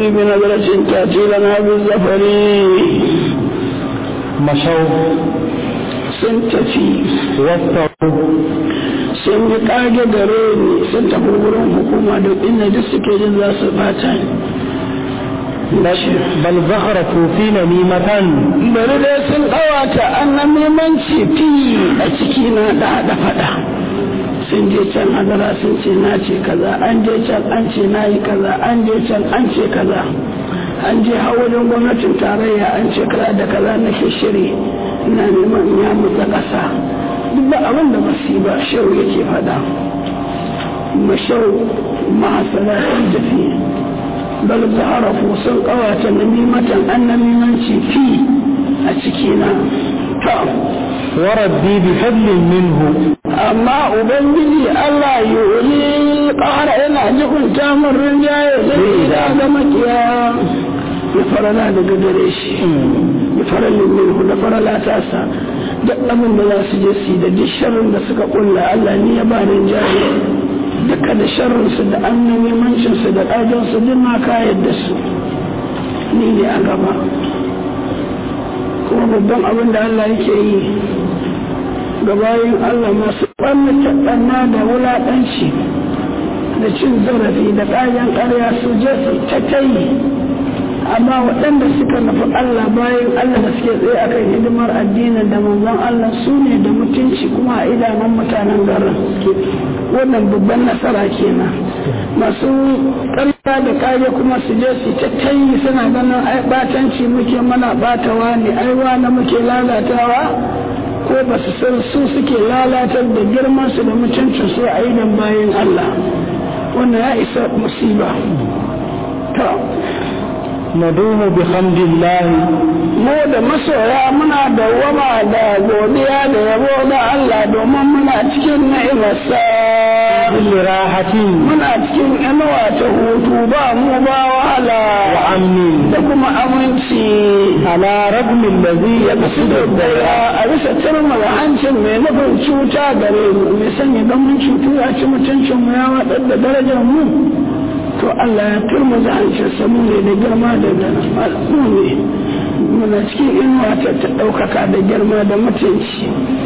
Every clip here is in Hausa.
بنظرة تأتي لنا بالزفر مشوا سنتفي واستووا sun yi kage gare ni sun tafi wurin hukuma da inda duk suke jin za su bata ni بل زخرفوا في نميمة bari dai sun ɗawata annan nemanci fi a ciki na da haɗa faɗa sun je can hadara sun ce na ce kaza an je can an ce na yi kaza an je can an ce kaza an je wajen gwamnatin tarayya an ce kaza da kaza nake shiri ina neman in ya mutsa ƙasa duk ba abin da ba su yi ba shau yake faɗa mashau mahasala sun tafi bal zaharafu sun kawata namimatan an namimanci fi a cikina ta وربي بفضل منه amma ubangiji Allah yuri ƙara yana jikunta min rinjaye zai da ga makiya ya farala daga gare shi ya faralin minhu da farala ta sa duk abin da za su je su yi da duk sharrin da suka kulla Allah ni ya ba rinjaye duka da sharrinsu da annamimancinsu da ƙajonsu duk na kayar da su ni ne a gaba kuma babban abin da Allah yake yi ga bayan Allah masu ɓannata ɓanna da wulaƙanci da cin zarafi da ƙayan ƙarya su je su ta kai amma waɗanda suka nufi Allah bayan Allah da suke tsaye akan hidimar addinin da manzon Allah su ne da mutunci kuma a idanun mutanen garin wannan babban nasara kenan masu ƙarya da ƙage kuma su je su ta tayi suna ganin ai batanci muke mana batawa ne ai wani muke lalatawa ko ba su san su suke lalatar da girman su da mutuncin su a idan bayan Allah wannan ya isa musiba ta ندوم بحمد الله mu da masoya muna dawwama da godiya da yabo da Allah domin muna cikin ni'imarsa كل راحة muna cikin inuwa ta hutu ba mu ba wahala وأمن da kuma aminci على رغم الذي ya kasu da daya a bisa turmar hancin mai nufin cuta gare mu mai sanya don mun cutu a ci mutuncin mu ya waɗar da darajar mu to Allah ya turma da hancin sa mu ne da girma da mu ne muna cikin inuwa ta ta ɗaukaka da girma da mutunci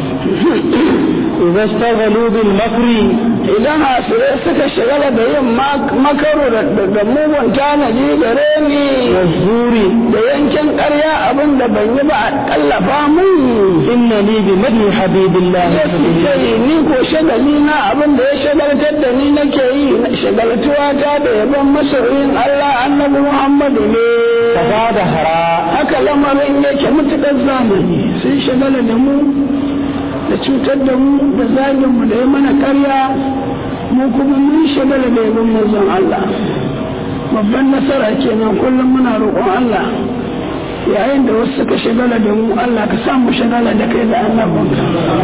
إذا اشتغلوا بالمكر idan hasirai suka shagala da yin makaru da mugun tanadi gare ni والزور da yankin ƙarya abin da ban yi ba a ƙallafa mun إنني بمدح حبيب الله ya suke yi ni ko shagali na abin da ya shagaltar da ni nake yi shagaltuwa ta da yabon masoyin Allah annabi Muhammadu ne فزاد هراء haka lamarin yake mutuƙar zamani sun shagala da mu da cutar da mu da zagin mu da ya mana karya mu kuma mun shagala da yabon manzon Allah babban nasara kenan kullum muna roƙon Allah yayin da wasu suka shagala da mu Allah ka samu shagala da kai da annabinka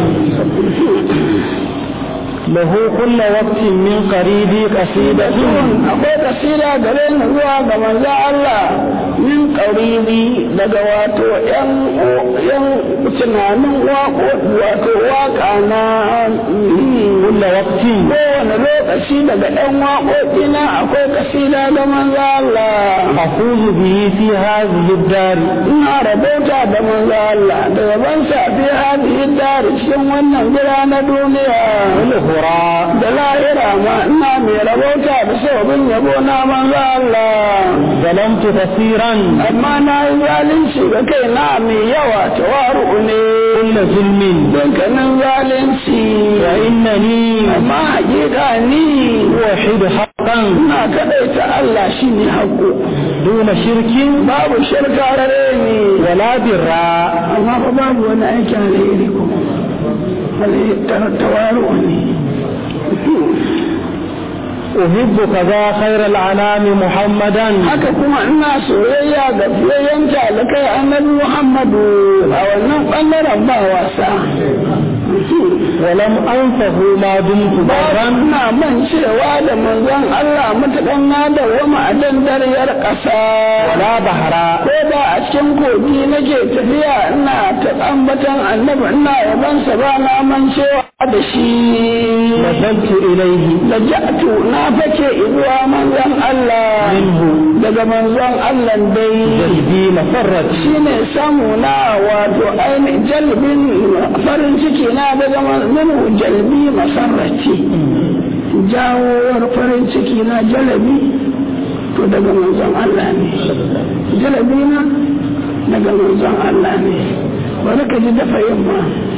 له كل وقت من قريب قصيدة akwai kasida gare ni zuwa ga manzo Allah min qaribi daga wato yan yan tunanin wako wato waka na كل وقت kowane lokaci daga yan waƙoƙi na akwai kasida ga manzo Allah أفوز به في هذه الدار ina rabauta da manzo Allah da yaban sa fi hadhihi dar cikin wannan gida na duniya والهراء da lahira ma ina mai rabauta da sabon yabo na manzo Allah ظلمت كثيرا amma na yi zalunci ga kai na mai yawa tawaru ne كل ظلم dukkanin zalunci وإنني amma hakika ni أوحد حقا ina kadaita Allah shi ne haƙo دون شرك babu shirka rare ni ولا براء amma fa babu wani aiki alheri kuma alheri tawaru ne أحب كذا خير الأنام محمدا haka kuma ina soyayya ga fiyayyen talakai annabi Muhammadu a wannan ɓangaren ba wasa ولم أنسه ما دمت ba برا na man cewa da manzon Allah matukan na da wama a dandariyar ƙasa ولا بحرا ko ba a cikin kogi nake tafiya ina ta ambatan annabi ina yabansa ba na man cewa da shi نزلت إليه da ja'atu na fake izuwa manzon Allah منه daga manzon Allah dai جلبي مسرت shine samu na wato ainihin jalbin farin ciki na daga minu jalbi masarraci jawowar farin ciki na jalabi to daga manzon Allah ne jalabi na daga manzon Allah ne bari ka ji dafa yamma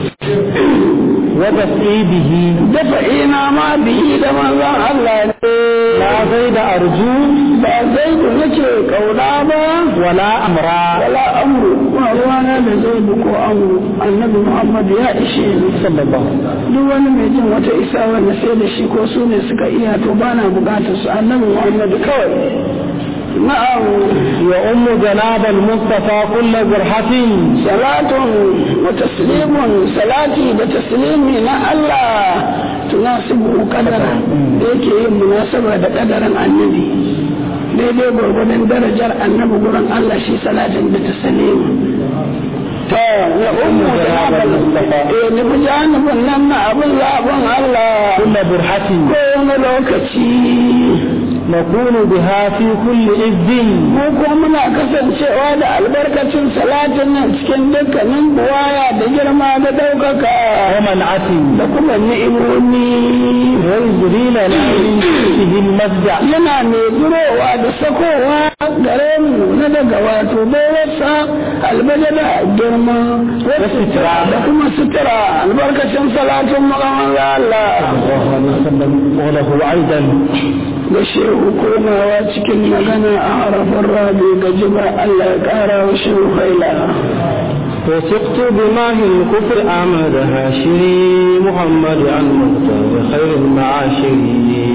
ودفئي به dafa ina ma biyi da manzon Allah ne لا زيد أرجو ba zai da nake kauna ba ولا أمرا wala amru ba ruwana da zai ko amru annabi muhammad ya ishe ni صلى الله عليه وسلم duk wani mai jin wata isa wanda sai da shi ko su ne suka iya to ba na bukatar su annabi muhammad kawai na'am يؤم جناب المصطفى كل جرحة salatun wa taslimun salati da taslimi na Allah tunasibu kadara da yake yin munasaba da kadarin annabi daidai gwargwadon darajar annabi gurin Allah shi salatin da taslimi ta ya ummu da abal eh ni bi janibin nan na abin zaɓin Allah كل برحة ko wani lokaci نكون بها في كل إذ mu ko muna kasancewa da albarkacin salatin nan cikin dukkanin buwaya da girma da ɗaukaka ومنعة da kuma ni'imomi ويجري لنا من جنسه المفزع yana mai durowa da sakowa gare mu na daga wato baiwarsa albajada girma sutura. da kuma sutura albarkacin salatin makaman Allah صلى الله عليه وسلم وله أيضا da shehu komawa cikin magana a harafin rabi ga jiba Allah ya ƙara wa shehu faila وثقت بماه الكفر أحمد هاشري محمد عن مختار خير المعاشري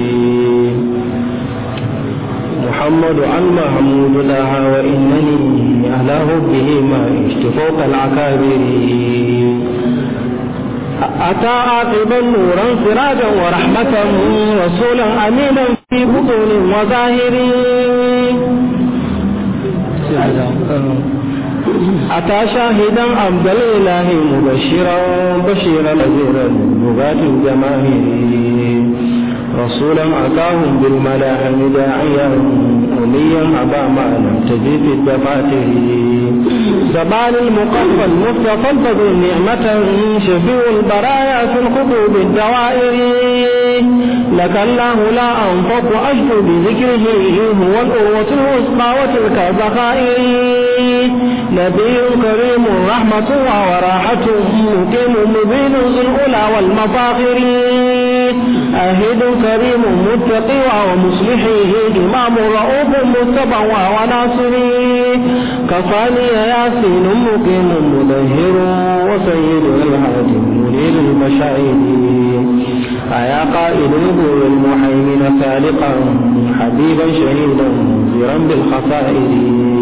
محمد عن محمود لها وإنني أهله به ما عشت فوق العكابر أتى عاقبا نورا سراجا ورحمة رسولا أمينا في بطون وظاهر أتى شاهدا عبد الإله مبشرا بشيرا نذيرا لغات الجماهير رسولا أتاهم بالملاحم داعيا أميا أبا ما لم تجد في الدفاتر زمان المقفى المصطفى الفضل نعمة شفيع البرايا في الخطوب الدوائر لك الله لا أنفق أشكو بذكره هو الأروة الوسطى وتلك الذخائر نبي كريم رحمة وراحة مقيم مبين ذو الأولى والمفاخر أهد كريم متقي ومصلحه إمام رؤوف متبع وناصري كفاني ياسين مقيم مدهر وسيد الهادي منير المشاعر أيا قائل الغور المحيمن سالقا حبيبا شهيدا مزرا بالخسائر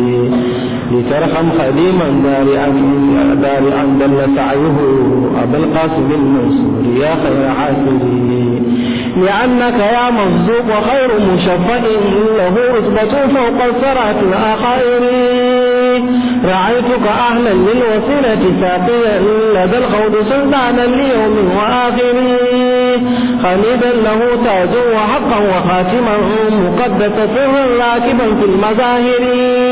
لترحم خديما دارعا دارعا دل سعيه أبا القاسم المنصور يا خير حاسبي لأنك يا مصدوق خير مشفع له رتبة فوق الصراط الأخائر رأيتك أهلا للوسيلة ساقيا لدى الخوض سلطانا ليوم وآخر خليدا له تاج وحقا وخاتما مقدس سرا راكبا في المظاهر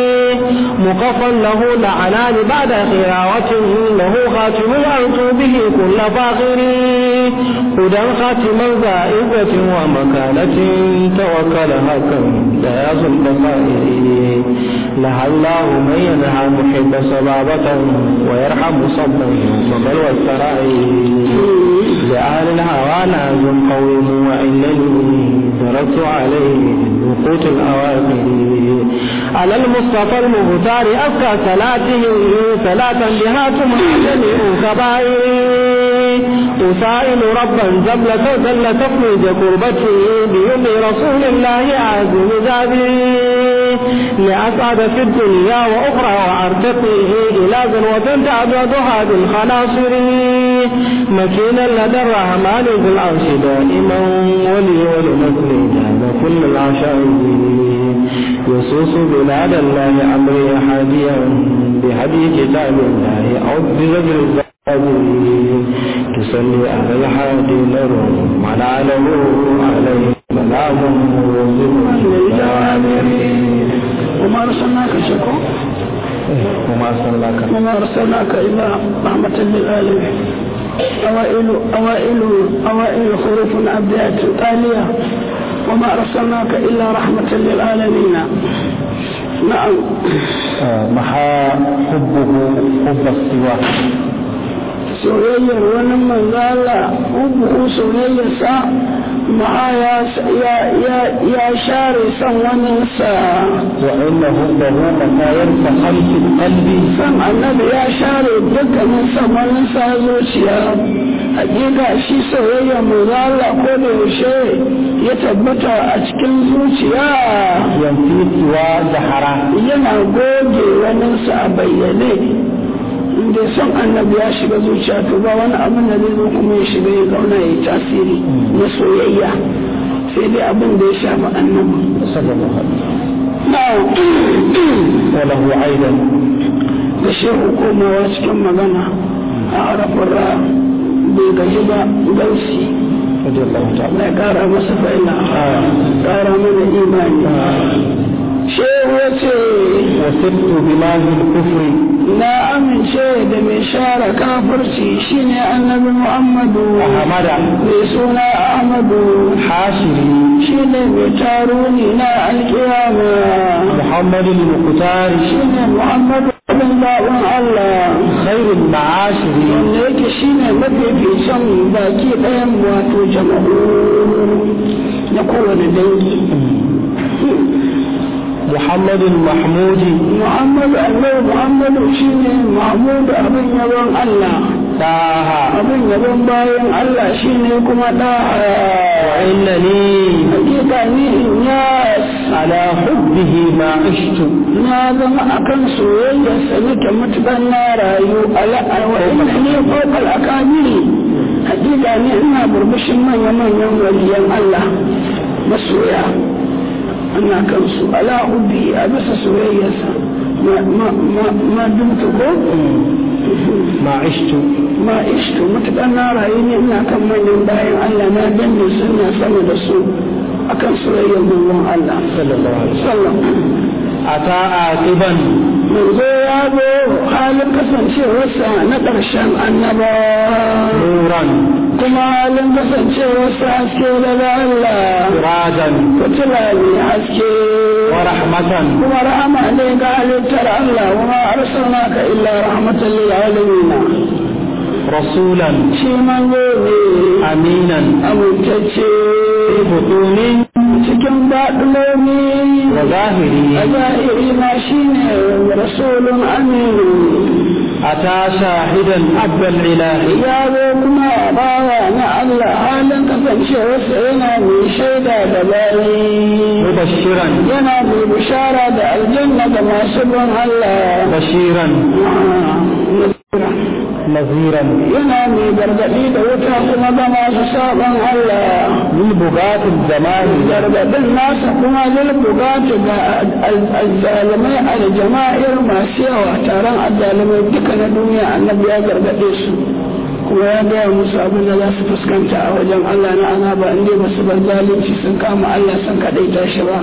مقفا له لعنان بعد خراوة له خاتم أرجو به كل فاخر هدى خاتما زائدة ومكانة توكلها كم دياز البصائر لها الله من ينهى محب صبابة ويرحم صبا يوم بلوى السرائر لأهل الهوى ناز قويم وإنني درست عليه وقوت الأواخر على المصطفى المختار أزكى صلاته صلاة بها تمحى جميع كبائر أسائل ربا جبل جل تفرج كربتي بيوم رسول الله عازم ذابي لأسعد في الدنيا وأخرى وأرتقي إلى ذروة تعبدها بالخناصر مكينا لدى الرحمن ذو العرش دائما ولي ولنسل جاب كل العشائر يصوص بلاد الله أمري هاديا بهدي كتاب الله عز بالزاد تصلي على الحادي نور على له عليه سلام وما أرسلناك شكو وما أرسلناك وما أرسلناك إلا رحمة للعالمين أوائل أوائل أوائل حروف أبدات تالية وما أرسلناك إلا رحمة للعالمين نعم محا حبه حب السواك soyayyar wani manzala ubu soyayyarsa ma'a ya share son waninsa وإن حبه متى يرفع خلف القلب san annabi ya share dukkanin son waninsa zuciya hakika shi soyayyar manzala ko da yaushe ya tabbata a cikin zuciya ينفي سوى زهرة yana goge waninsa a bayyane inda son annabi ya shiga zuciya to ba wani abin da zai zo kuma ya shiga ya zauna ya yi tasiri na soyayya sai dai abin da ya shafi annabi صلى الله عليه وسلم na وله أيضا da shehu komawa cikin magana a arafin ra bai gaji ba gausi رضي الله تعالى na kara masa fa'ila kara mana imani shehu ya ce وسرت بماء الكفر na amince da mai share kafirci shine annabi muhammadu أحمد mai suna ahmadu حاشري shine mai taruni na alkiyama محمد المختار shine muhammadu abin zaɓen allah خير المعاشر wanda yake shine mafificin baki ɗayan wato jama'u na kowane dangi محمد المحمود muhammadu annabi muhammadu shine mahmudu abin yabon allah طه abin yabon bayan allah shine kuma ɗaha وإنني hakika ni in yas على حبه ما عشت na zama akan soyayyarsa nake matuƙar na rayu wa ina ne kokal akabiri hakika ne ina burbushin manya-manyan waliyan Allah masoya ana kan su ala ubi a bisa soyayyarsa ma dumta ko ما عشت ma ishtu matuƙar na rayu ne ina kan manyan bayan Allah na danne suna sama da su akan soyayyar manzon Allah صلى الله عليه وسلم sallam أتى عاقبا manzo ya zo halin kasancewarsa na ƙarshen annaba نورا kuma halin kasancewarsa haske daga Allah سراجا fitila ne haske ورحمة kuma rahama ne ga halittar Allah wa arsalnaka illa rahmatan lil alamin رسولا shi manzo ne أمينا amintacce في بطون cikin baɗulomi a وظاهر zahiri ma shine rasulun aminu أتى شاهدا عبد الإله ya zo kuma bawa na Allah halin kasancewarsa yana mai shaida da bayi مبشرا yana mai bishara da aljanna da masu bin Allah بشيرا نذيرا yana mai gargaɗi da wuta kuma ga masu sabon Allah للبغاة الزمان gargaɗin nasa kuma zai bugata ga azzalimai aljama'ir masu yawa taron azzalimai duka na duniya annabi ya gargaɗe su kuma ya gaya musu abin da za su fuskanta a wajen Allah na azaba inda ba su bar zalunci sun kama Allah sun kaɗaita shi ba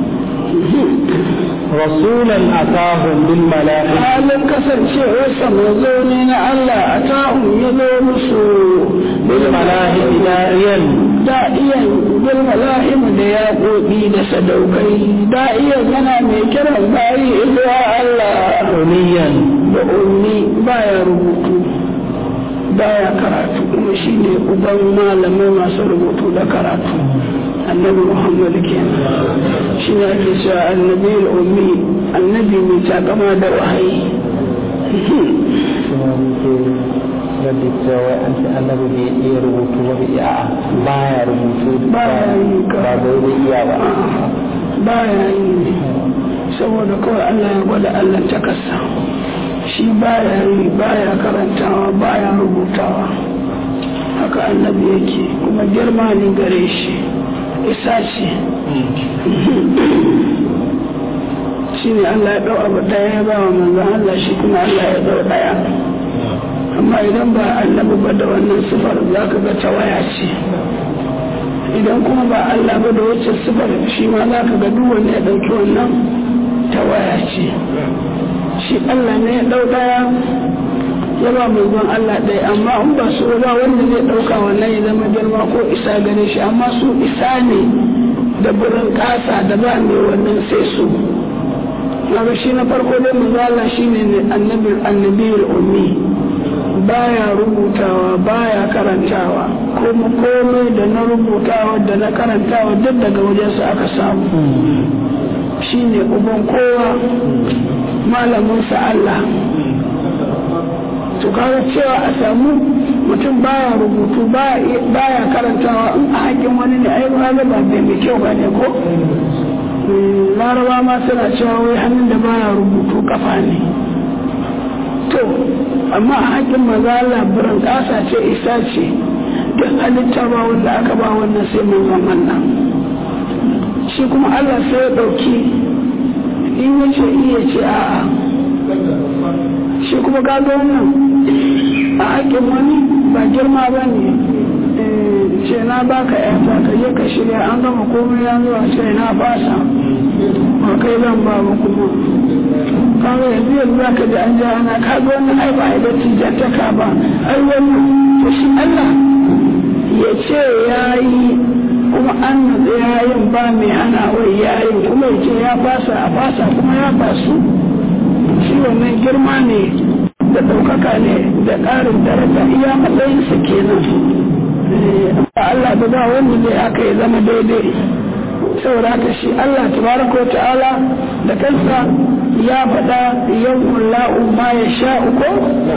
رسولا أتاهم بالملائكة halin kasancewarsa mazo ne na Allah a ta'un ya zo musu بالملائكة داعيا da'iyan bil mala'im da ya gobi da sadaukai da'iyan yana mai kiran bayi zuwa Allah أميا da ummi baya rubutu baya karatu kuma shine uban malamai masu rubutu da karatu annabi muhammad kenan shi ne ake cewa annabi ummi annabi mai takama da wahayi Rabbi cewa an ce annabi bai iya rubutu ba bai iya baya rubutu baya yi ba ka bai da iya ba baya yi saboda kawai Allah ya gwada Allah ta kasa shi baya yi baya karantawa baya rubutawa haka annabi yake kuma girma ne gare shi isa ce shi ne Allah ya ɗau abu ɗaya ya ba wa manzan Allah shi kuma Allah ya ɗau ɗaya amma idan ba annabi ba da wannan sifar za ka ga tawaya ce idan kuma ba Allah ba da wacce sifar shi ma za ka ga duk wanda ya ɗauki wannan tawaya ce shi Allah ne ya ɗau ɗaya ya ba manzon Allah ɗaya amma in ba su ba wanda zai ɗauka wannan ya zama girma ko isa gare shi amma su isa ne da burin ƙasa da ba mai wannan sai su kaga shi na farko dai manzo Allah shine ne annabi annabiyul ummi baya rubutawa baya karantawa kuma komai da na rubutawa da na karantawa duk daga wajensa aka samu shine uban kowa malaminsa Allah to kaga cewa a samu mutum baya rubutu baya karantawa in a haƙin wani ne ai ba ba mai kyau ba ne ko laraba ma suna cewa wai hannun da baya rubutu kafa ne to amma a haƙin maza Allah biran ƙasa ce isa ce duk halitta ba wanda aka ba wannan sai manzon Allah shi kuma Allah sai ya ɗauki in ya ce iya ce a'a shi kuma gado wannan a haƙin wani ba girma ba ne ce na baka yata ka je ka shirya an gama komai ya zuwa ce na fasa ba kai zan ba ba kuma kawai yanzu yanzu za ka ji an ja ana ka ga wannan ai ba a da tijantaka ba ai wannan to shi Allah ya ce ya yi kuma an natsa yayin ba mai hana wai yayin kuma ya ce ya fasa a fasa kuma ya fasu shi wannan girma ne da ɗaukaka ne da ƙarin daraja iya matsayinsa kenan Allah da ba wanda zai aka ya zama daidai saboda haka shi Allah tabaraka ta'ala da kansa ya faɗa yau la'u ma ya sha uku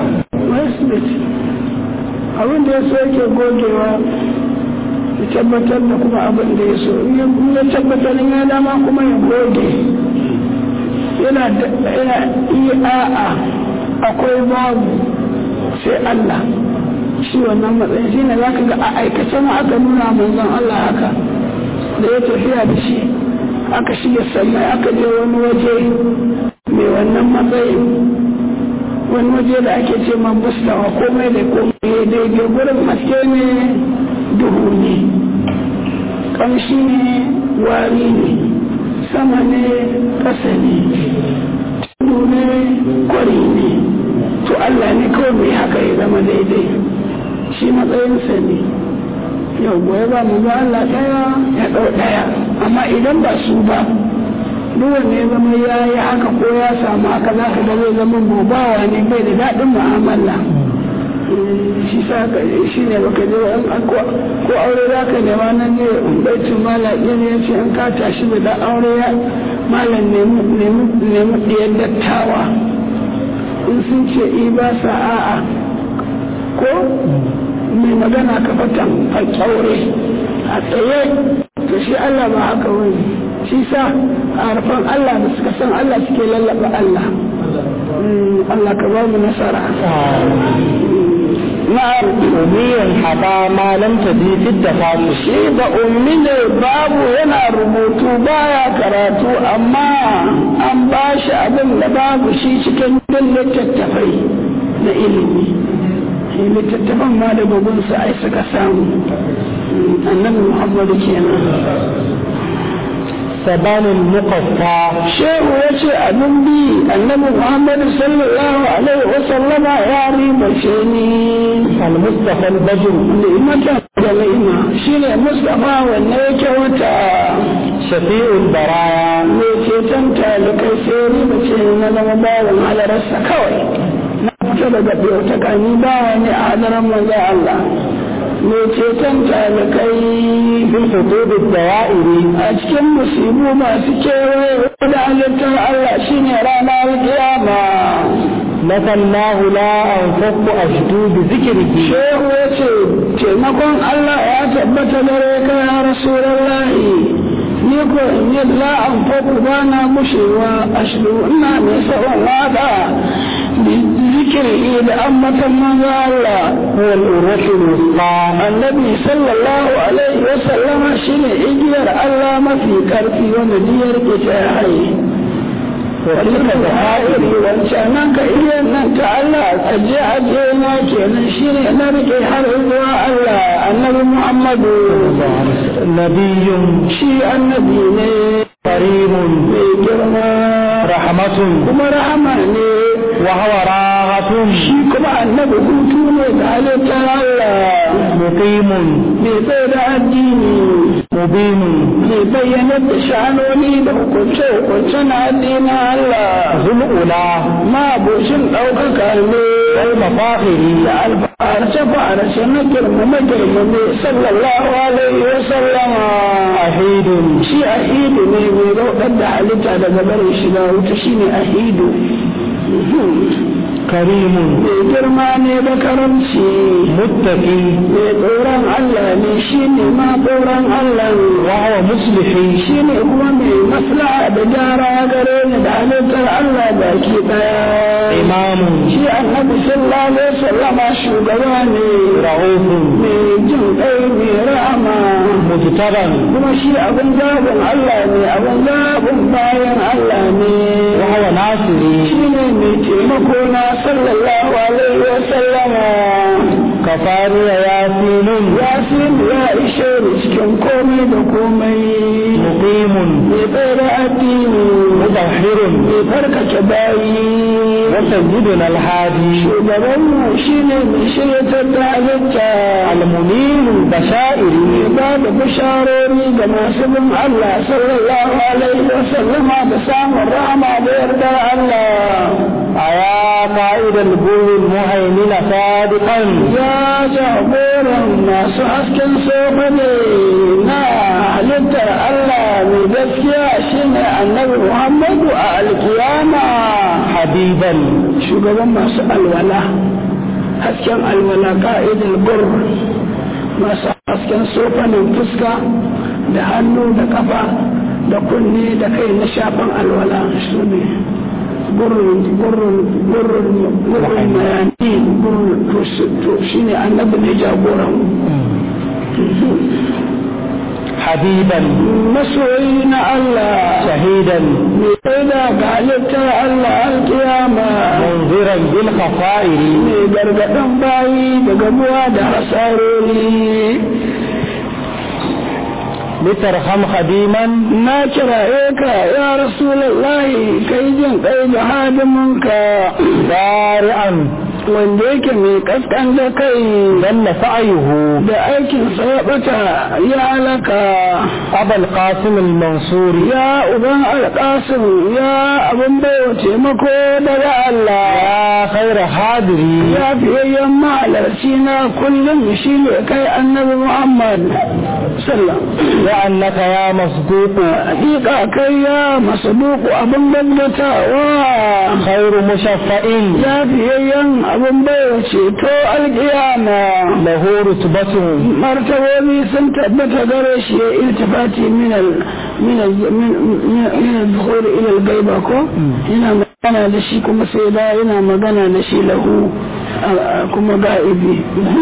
abin da ya so yake gogewa ya tabbatar da kuma abin da ya so in ya tabbatar ya dama kuma ya goge yana iya a'a akwai babu sai Allah shi wannan matsayin shi ne za ka ga a aikace ma aka nuna manzon Allah haka da ya tafiya da shi aka shiga sannan aka je wani waje mai wannan matsayin wani waje da ake ce man bustawa komai da komai daidai gurin haske ne duhu ne ƙamshi ne wari ne sama ne ƙasa ne tudu ne kwari ne to Allah ne kawai mai haka ya zama daidai shi matsayinsa ne yau gobe ba mu ba Allah ɗaya ya ɗau ɗaya amma idan ba su ba duk wanda ya zama ya yi haka ko ya samu haka za ka ga zai zama bobawa ne bai da daɗin mu'amala shi sa ka shi ne baka je ko aure za ka nema nan ne baitin mala ɗin ya ce in ka tashi da ɗan aure ya malam nemi ɗiyar dattawa in sun ce i ba sa a'a ko mai magana ka fatan a kyaure a tsaye to shi Allah ba haka wani shi sa a harfan Allah da suka san Allah suke lallaba Allah Allah ka ba mu nasara na'am ummiyan haba ma lam tadi fi dafamu shi da ummi ne babu yana rubutu baya karatu amma an ba shi abin da babu shi cikin duk littattafai na ilimi littattafan ma da babunsa ai suka samu annabi muhammadu kenan sabanin muqaffa shehu ya ce abin bi annabi muhammadu sallallahu alaihi wa sallama ya ribace ni al-mustafa al-badr ni'matan da ni'ima shine mustafa wanne yake wata shafi'ul baraya me ceton talikai sai ribace ni na zama bawan halararsa kawai na fita daga bauta kani bawa ne a hadarar manzo Allah mai ceton talikai bin hudud dawa'iri a cikin musibu masu kewaye da halittar Allah shine ranar kiyama masallahu la anfaqu ashdu bi zikrihi shehu ya ce taimakon Allah ya tabbata gare ka ya rasulallahi ni ko in yi la anfaqu ba na mushewa ashdu ina mai sa'on wada zikiri da ambatan manzo Allah هو الأروة الوسطى annabi sallallahu alaihi wa sallama shine igiyar Allah mafi karfi wanda diyar ke ta haye wanda da hairi wancan nan ka iya nan ta Allah aje aje na kenan shine na rike har zuwa Allah annabi Muhammadu نبي shi annabi ne كريم mai girma رحمة kuma rahama ne وهو راغة shi kuma annabi hutu ne da halittar Allah مقيم mai tsaye da addini مبين mai bayyanar da sha'anoni da hukunce-hukunce na addinin Allah ذو الأولى ma abocin ɗaukaka ne والمفاخر da alfarce-farce na girmame-girmame sallallahu alaihi wa sallama أحيد shi ahidu ne mai raudar da halitta daga barin shiga wuta shine ahidu كريم mai girma ne da karamci متقي mai tsoron Allah ne shi ne ma tsoron Allah وهو مصلح shi ne kuma mai maslaha da gyara gare ni da halittar Allah baki daya إمام shi annabi sallallahu alaihi wasallama shugaba ne رؤوف mai jin kai mai rahama مجتبى kuma shi abin zabin Allah ne abin zabin bayan Allah ne وهو ناصري shi ne mai taimako na sallallahu alaihi wasallama كفاني ياسين ya fi ya ishe ni cikin komai da komai مقيم mai tsere addini مطهر mai farkace bayi وسيدنا الهادي shugabanmu shi ne mai shiryatar da halitta المنير البشائر mai ba da bisharori ga masu bin Allah sallallahu alaihi wa sallama da samun rahama da yardar Allah أيا قائد البر المهيمن صادقا ya jagoran masu hasken sofa ne na halittar Allah mai gaskiya shine annabi Muhammadu a alkiyama حبيبا shugaban masu alwala hasken alwala ka'idar gur masu hasken sofanin fuska da hannu da kafa da kunne da kai na shafan alwala su ne gurrun gurrun gurrun gurrun mayani gurrun to shi ne annabi ne jagoran حبيبا masoyi na Allah شهيدا mai tsaida ga halittar Allah alkiyama منذرا بالخصائر mai gargaɗin bayi da gamuwa da hasarori لترحم خديما na kiraye ka ya rasulallahi kai jin kai da hadiminka بارعا wanda yake mai kaskan da kai دل سعيه da aikinsa ya bata ya halaka أبا القاسم المنصور ya uban alƙasim ya abin baiwa taimako daga Allah يا خير حاضري ya fiyayyen mahalarci na kullum shi ne kai annabi Muhammad sallam وأنك يا مصدوق hakika kai ya masaduku abin gaggatawa خير مشفع ya fiyayyen abin baiwa ceto alƙiyama له رتبة martabobi sun tabbata gare shi ya iltifati min al min al min min al ila al gaiba ko yana magana da shi kuma sai da yana magana da shi lahu kuma ga'ibi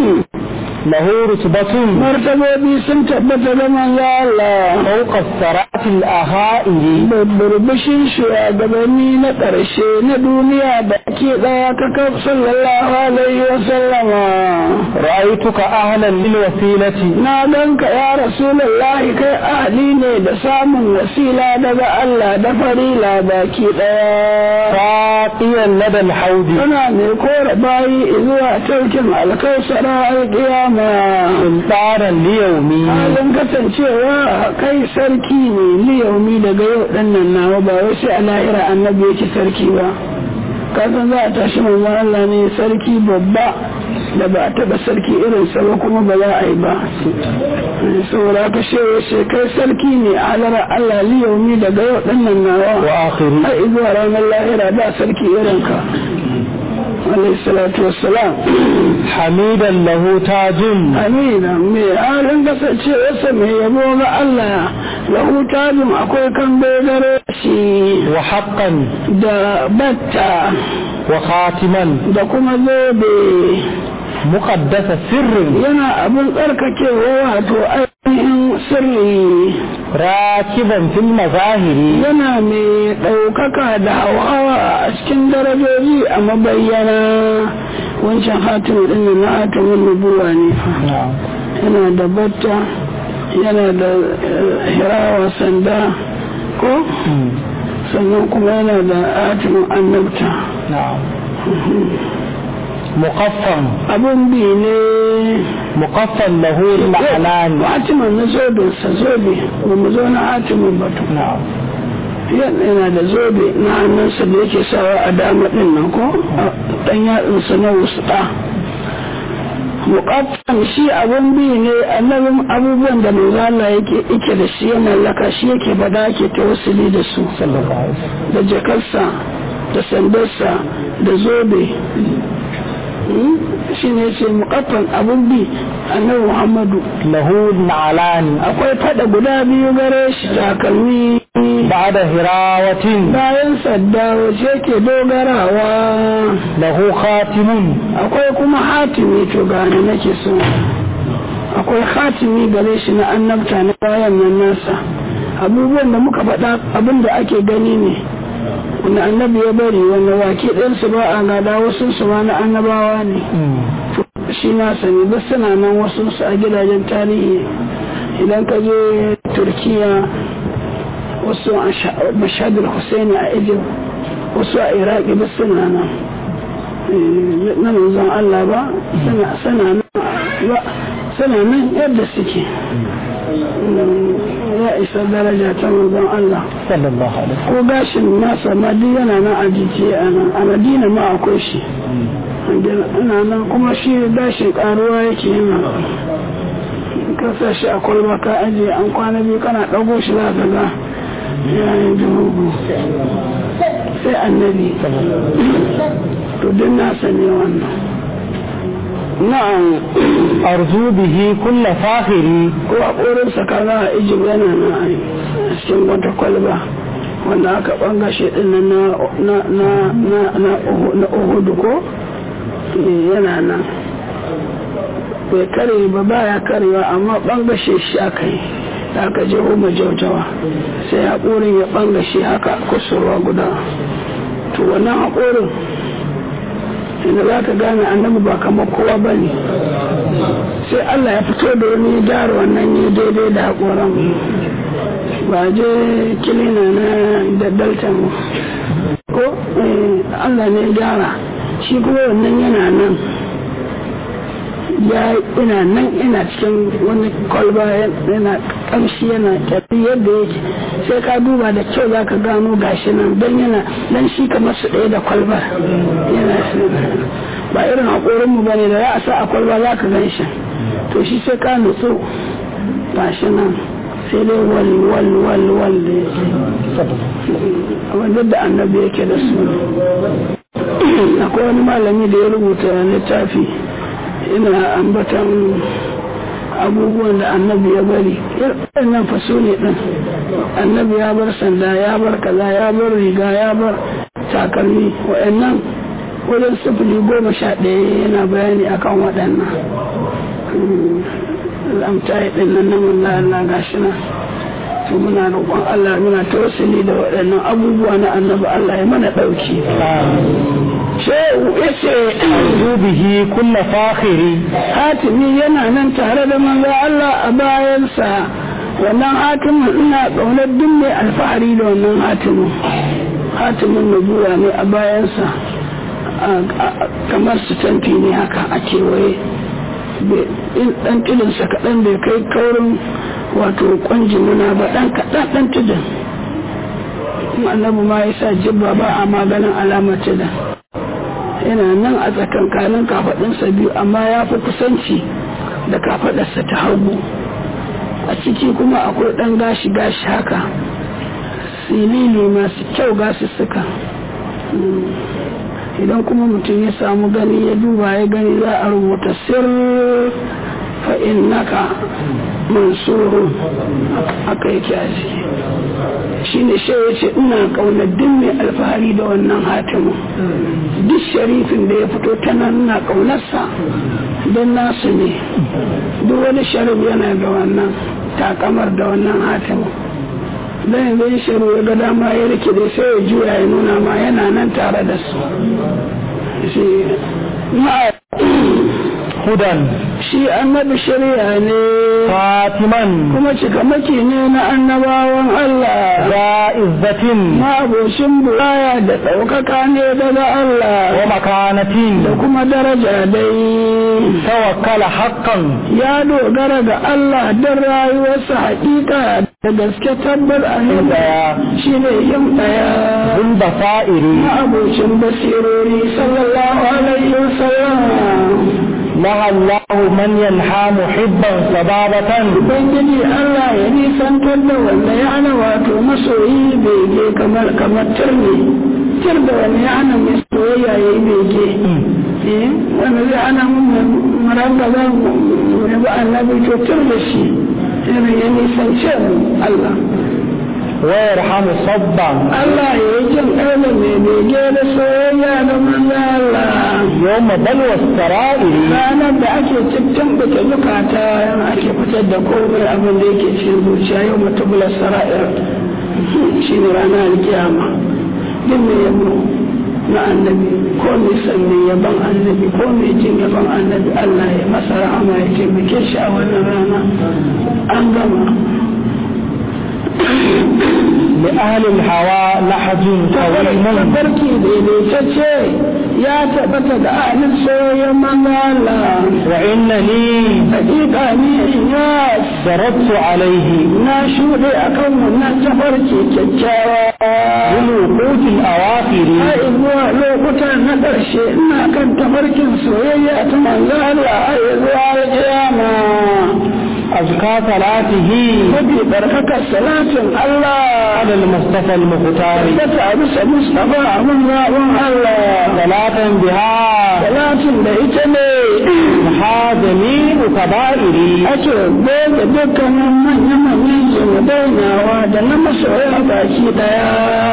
له رتبة martabobi sun tabbata da manzo Allah فوق الثرات الأهائل burbushin shugabanni na ƙarshe na duniya da ke ɗaya kakaf sallallahu alaihi wa sallama رأيتك أهلا للوسيلة na ganka ya rasulullahi kai ahli ne da samun wasila daga Allah da farila baki ɗaya راقيا لدى الحوض Suna mai kora bayi zuwa taukin alkausara alƙiyama سلطانا ليومي halin kasancewa kai sarki ne liyaumi daga yau ɗannan nawa ba wai sai a lahira annabi yake sarki ba kasan za a tashi mamman Allah ne sarki babba da ba a taɓa sarki irinsa ba kuma ba za a yi ba saboda ka shewa ce kai sarki ne a halara Allah liyaumi daga yau ɗannan nawa وآخري har zuwa ranar lahira ba sarki irinka alayhi salatu wassalam حميدا له تاج amina mai halin kasancewarsa mai yabo ga Allah lahu tajin akwai kan gare shi وحقا da batta wa khatiman da kuma zobe muqaddasa sirrin yana abin tsarkakewa wato ainihin sirri rakiban fil mazahiri yana mai ɗaukaka da hawa a cikin darajoji a mabayyana wancan hatimu ɗin na hatimin nubuwa ne yana da batta yana da hirawa sanda ko sannan kuma yana da hatimin annabta muqaffan abin bi ne muqaffan lahu ma'anan hatimin na zobin sa zobe ba mu zo na hatimin batu yana da zobe na hannunsa da yake sawa a dama din nan ko dan yatsunsa na wusta muqaffan shi abun bi ne annabin abubuwan da manzo Allah yake yake da shi yana laka shi yake bada yake tawassuli da su da jakarsa da sandarsa da zobe shi ne ce muqaffan abun bi annabi Muhammadu lahu ma'alani akwai fada guda biyu gare shi takalmi ba'da hirawatin bayan sadda wace ke dogarawa lahu khatimun akwai kuma hatimi to gane nake so akwai hatimi gare shi na annabta na bayan nan nasa abubuwan da muka faɗa abin da ake gani ne wanda annabi ya bari wanda wake ɗansu ba a gada wasu su ma na annabawa ne shi na sani duk suna nan wasu su a gidajen tarihi idan ka je turkiya wasu a mashadar husaini a egypt wasu a iraki duk suna nan na manzon allah ba suna nan yadda suke ya isa daraja ta manzon allah sallallahu alaihi ko gashin nasa ma duk yana nan a jijiye a nan a madina ma akwai shi ina nan kuma shi gashin karuwa yake yana ka sa shi a kwalba ka ajiye an kwana biyu kana ɗago shi za ka ga yayin dubu sai annabi to duk nasa ne wannan na'am arzu bihi kulla fakhiri ko a ƙorinsa kaza a ijib yana na a cikin wata kwalba wanda aka bangashe din nan na na na na na uhudu ko yana nan bai kare ba baya karewa amma bangashe shi aka yi da aka je homa jautawa sai haƙorin ya bangashe haka kusurwa guda to wannan haƙorin inda za ka gane annabi ba kamar kowa ba ne sai Allah ya fito da wani gyara wannan ne daidai da haƙoran ba je kilina na da dalta mu ko Allah ne gyara shi kuma wannan yana nan ya ina nan ina cikin wani kwalba yana kamshi yana kyafi yadda yake sai ka duba da kyau za ka gano gashi nan don yana dan shi kamar su ɗaya da kwalbar yana ba irin haƙorinmu ba ne da za a sa a kwalba za ka gan shi to shi sai ka nutsu gashi nan sai dai wal wal wal wal da yake wanda da annabi yake da su akwai wani malami da ya rubuta littafi ina ambatan abubuwan da annabi ya bari nan faso ne ɗin annabi ya bar sanda ya bar kaza ya bar riga ya bar takalmi wa'annan wajen sifili goma sha ɗaya yana bayani akan waɗannan amtayi ɗin nan namun Allah gashi na to muna roƙon Allah muna tawassuli da waɗannan abubuwa na annabi Allah ya mana ɗauki shehu ya ce bihi kulla fakhiri hatimi yana nan tare da manzo Allah a bayansa wannan hatimin ina ƙaunar duk mai alfahari da wannan hatimin hatimin nubuwa ne a bayansa kamar su tanti ne haka a kewaye in ɗan tudunsa kaɗan bai kai kaurin wato kwanjimuna ba ɗan kaɗan ɗan tudun annabi ma ya sa jibba ba a maganin alamar tudun yana nan a tsakankanin kafaɗinsa biyu amma ya fi kusanci da kafaɗarsa ta hagu a ciki kuma akwai ɗan gashi-gashi haka silili masu kyau gasu suka idan kuma mutum ya samu gani ya duba ya gani za a rubuta sir fa'in naka mansurun haka yake a ciki shi ne shi ya ce ina ƙaunar duk mai alfahari da wannan hatimin duk sharifin da ya fito ta nan ina ƙaunarsa don nasu ne duk wani sharif yana da wannan takamar da wannan hatimin dan yanzu ya shiru ya ga dama ya rike da sai ya juya ya nuna ma yana nan tare da su hudan shi annabi shari'a ne fatiman kuma cikamaki ne na annabawan Allah da izzatin ma'abocin buraya da ɗaukaka ne daga Allah wa makanatin da kuma daraja dai tawakkala haqqan ya dogara ga Allah don rayuwarsa hakika da gaske tabbar a daya shi ne yin ɗaya bin basa'iri ma'abocin basirori sallallahu alaihi wasallam laha Allah man yanha muhibban sababatan Ubangiji Allah ya nisantar da wanda ya ana wato masoyi bege kamar kamar turne tur da wanda ya ana mai soyayya ya yi bege eh wanda zai ana mun maranga za mu yabi annabi to tur da shi irin ya nisance mu Allah wa yarhamu sabban Allah ya yi jin ƙarfi mai bege da soyayya da manzo Allah yawma balwa sara'iri ranar da ake cikin bata zukata yana ake fitar da komai abin da yake cikin zuciya yau matubular sara'ir shi ne ranar alkiyama duk mai yabo na annabi ko mai san mai yaban annabi ko mai jin yaban annabi Allah ya masa rahama ya taimake shi a wannan rana an gama لأهل الهوى لحج طويل tabarki daidaitacce ya tabbata da ahalin soyayyen manzo Allah وإنني hakika ni ya ضربت عليه na shuɗe a kan wannan tafarki kyakkyawa بالوقوت الأواخر har zuwa lokuta na ƙarshe ina kan tafarkin soyayya ta manzo Allah har zuwa kiyama أزكى صلاته mafi barkakar salatin Allah على المصطفى المختار da ta bisa Mustapha abin zaɓin Allah صلاة بها salatin da ita ne محا جميع كبائري ake goge dukkanin manya-manyan zunubainawa da na masoya baki daya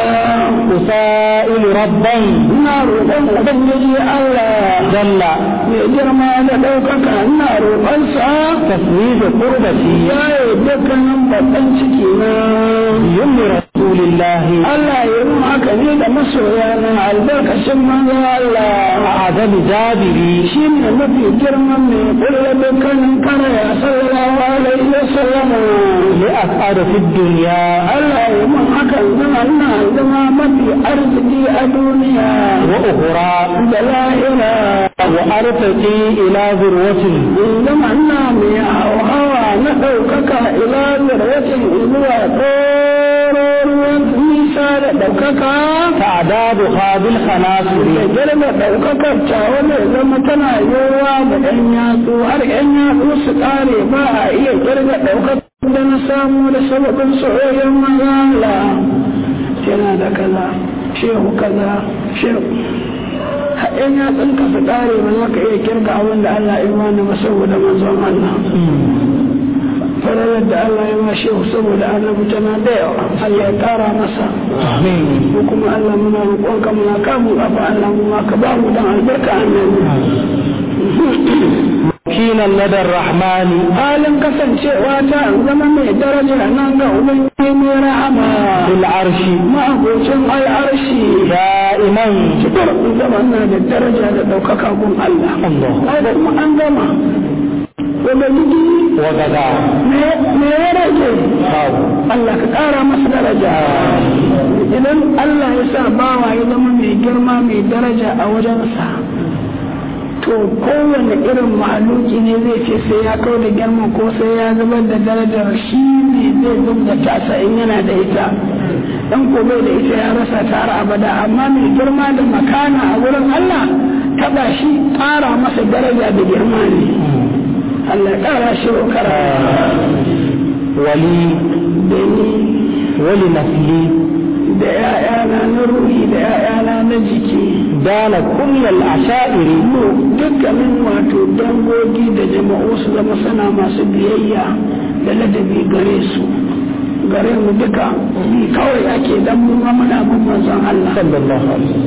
أسائل ربا ina roƙon ubangiji Allah جل mai girma da ɗaukaka ina roƙonsa تسويد قربتي ya yi dukkanin babban ciki na يم رسول الله Allah ya yi haka ne da masoya na albarkacin manzo Allah أعظم جابري shi ne mafi girman mai kulle dukkanin karaya sallallahu alaihi wa sallam لأسعد في الدنيا Allah ya yi mun hakan zama ina zama mafi arziki a duniya وأخرى da lahira وأرتقي إلى ذروة zama ina mai hawa na ɗaukaka ila zarwatin zuwa ɗororuwan nisa da ɗaukaka تعدادها بالخناصر da girma ɗaukakar ta wanda zama tana yiwuwa da ɗan yatsu har ɗan yatsu su ƙare ba a iya kirga ɗaukakar da na samu da sababin soyayyen mazala yana da kaza shehu kaza shehu haɗin yatsun ka su ƙare ba za ka iya kirga abin da Allah ya bani ba saboda manzon Allah fararar da Allah ya ma shehu saboda annabi tana da yawa Allah ya ƙara masa آمين ko kuma Allah muna roƙonka muna kamu abu Allah mu ma ka ba mu dan albarka annabi مكينا لدى الرحمن halin kasancewa ta zama mai daraja nan ga ubangiji mai rahama بالعرش ma'abocin al'arshi دائما cikar zama na da daraja da ɗaukaka gun Allah الله ai da kuma an gama ubangiji وغدا me ya rage خاو Allah ka ƙara masa daraja idan Allah ya sa bawa ya zama mai girma mai daraja a wajensa to kowane irin mahaluki ne zai ce sai ya kawo da girma ko sai ya zubar da darajar shi ne zai zub da tasa in yana da ita dan ko bai da ita ya rasa ta har abada amma mai girma da makana a wurin Allah taba shi ƙara masa daraja da girma ne Allah ya ƙara shi kara ولي da ni ولنسلي da ‘ya'yana na ruhi da ‘ya'yana na jiki دان كل العشائر mu dukkanin wato dangogi da jama'u su zama sana masu biyayya da ladabi gare su gare mu duka bi kawai ake dan mu ma muna bin manzon Allah sallallahu alaihi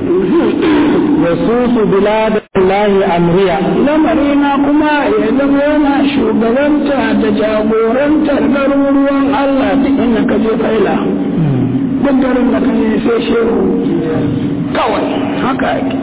yasusu biladallahi amriya lamarina kuma ya zama yana shugabanta da jagorantar garuruwan Allah duk inda ka je faila duk garin da ka je sai shehu kawai haka ake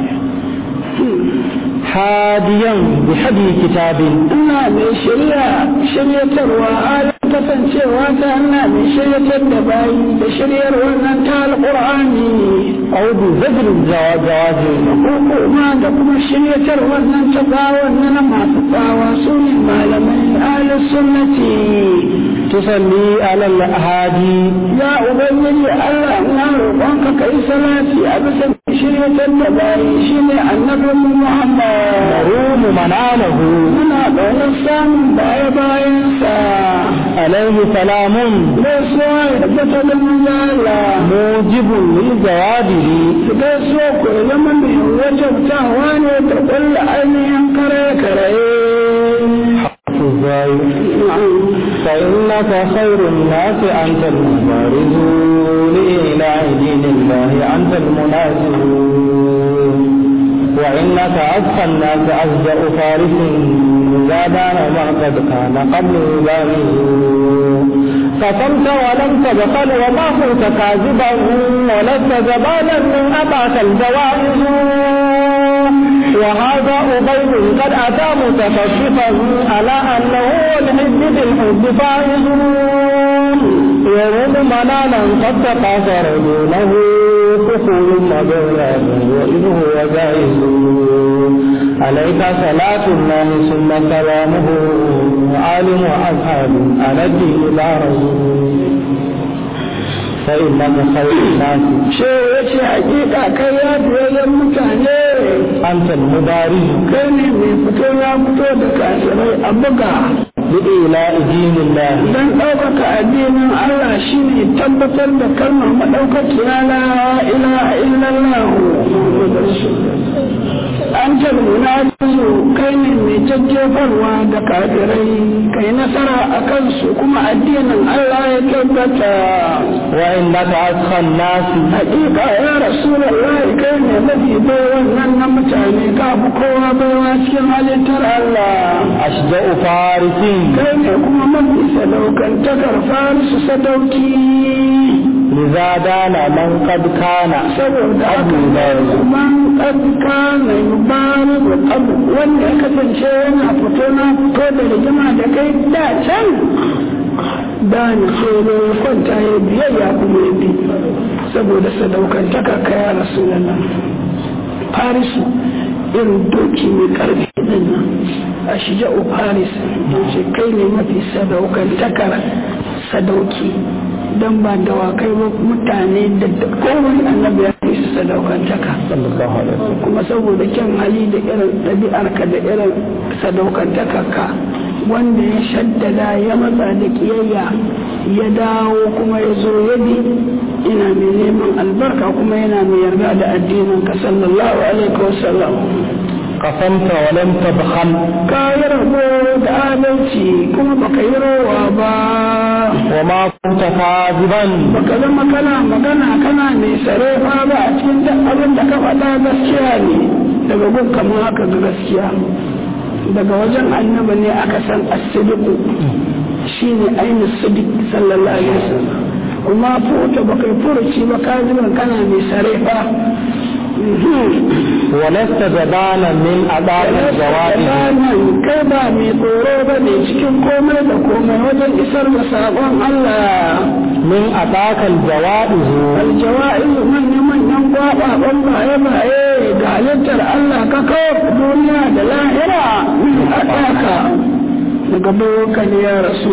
hadiyan bi hadi kitabin ina mai shirya shiryatarwa halin kasancewa ta ina mai shiryatar da bayi da shiryar wannan ta alƙur'ani aw bi zajr jawazi kuma da kuma shiryatar wannan ta tsawon na masu tsawa su ne malamai ahli sunnati tusalli ala al-hadi ya ubangiji Allah na roƙonka kai salati a bisa shiryatar da bayi shine annabi Muhammad rumu manalahu muna ƙaunar samun baya bayansa alaihi salamun gaisuwa ya tabbata da manzala mujibun li jawadihi gaisuwa ko ya zama mai wajabtawa ne da ƙulla ainihin kare-kare فإنك خير الناس أنت المبارز لإله دين الله أنت المنازل وإنك أذكى الناس أفجأ فارس زادان ما قد كان قبل يبانه قسمت ولم تبخل وما كنت كاذبا ولست جبانا من أباك الجوائز وهذا أبيض قد أتى متخففا على أنه الحب بالحب فائز يروم منانا قد تقاصر دونه كفول مبينا وإذ هو جائز عليك صلاة الله ثم سلامه وآل وأصحاب على الدين لا رجل فإنك خير الناس shehu ya ce hakika kai ya biyayyen mutane أنت المبارز kai ne mai fito ya fito da kafirai a buga بإيلاء دين الله don ɗaukaka addinin Allah shi ne tabbatar da kalmar maɗaukakiya la ilaha illallah an jalmuna su kai ne mai jajjefarwa da kafirai kai nasara a kansu kuma addinin Allah ya tabbata وإنك أسخى الناس hakika ya rasulallah kai ne mafi baiwan nan na mutane ka fi kowa baiwa cikin halittar Allah أشجع فارس kai ne kuma mafi sadaukantakar farisu sadauki لذا دان من قد كان saboda Abu haka Bakar. man ƙarƙa mai mubarak da abu wanda ya kasance yana fito na fito da rigima da kai da can da ni sai ne ya kwanta ya biyayya kuma ya bi saboda sadaukantaka ka ya rasu nan farisu irin doki mai karfi din nan a shija'u faris ce kai ne mafi sadaukantakar sadauki don ba dawakai ba mutane da kowane annabi ya fi su sadaukantaka صلى الله عليه وسلم kuma saboda kyan hali da irin ɗabi'arka da irin sadaukantakarka wanda ya shaddada ya matsa da kiyayya ya dawo kuma ya zo ya bi ina mai neman albarka kuma yana mai yarda da addinin ka sallallahu alaihi wasallam قسمت ولم تبخل ka yi rabo da adalci kuma baka yi rowa ba وما كنت كاذبا baka zama kana magana kana mai sarefa ba a cikin duk abin da ka faɗa gaskiya ne daga gun kamar haka ga gaskiya daga wajen annaba ne aka san asidiku shine ainihin sidik sallallahu alaihi wasallam kuma futa baka yi furuci ba ka zuban kana mai sarefa ولست جبانا من أداء الجوائز kai ba mai tsoro ba ne cikin komai da komai wajen isar da sabon Allah من أداك الجوائز aljawa'izu manya-manyan gwaɓaɓen baye-baye ga halittar Allah ka kawo duniya da lahira min haɗaka daga bayoka ne ya rasu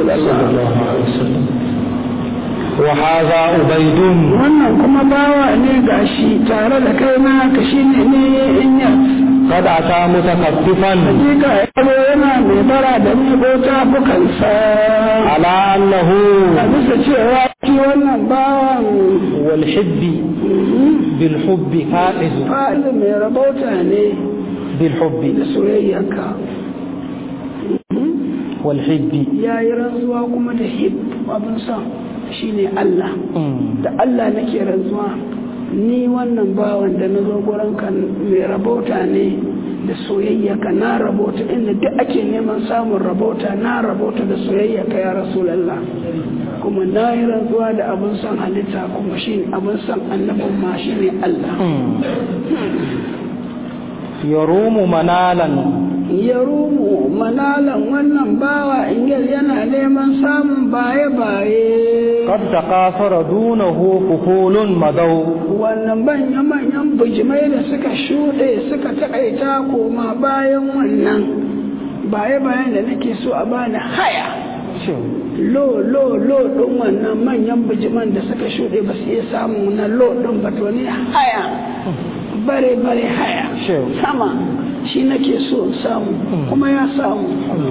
وهذا عبيد wannan kuma bawa ne gashi tare da kai na ka shi ne ne in ya قد أتى متكففا hakika ya zo yana mai bara da ni ko tafukansa على أنه a bisa cewa shi wannan bawan والحب بالحب فائز fa'il mai rabauta ne بالحب da soyayyarka والحب ya yi rantsuwa kuma da hib abin sa shine Allah da Allah nake rantsuwa ni wannan bawan da na zo gurin ka mai rabota ne da soyayya ka na rabota inda duk ake neman samun rabota na rabota da soyayya ka ya rasulallah kuma na yi rantsuwa da abin son halitta kuma shi abin son annabin ma shi ne Allah yarumu manalan ya rumu manalan wannan bawa ingil yana neman samun baye-baye qad taqasara dunahu fuhulun madaw wannan manya-manyan bujimai da suka shuɗe suka taƙaita koma bayan wannan baye-bayen da nake so a bani haya lo lo lo ɗin wannan manyan bijiman da suka shuɗe ba su iya samun na lo ɗin ba to ni haya bare bare haya sama shi nake so in samu kuma ya samu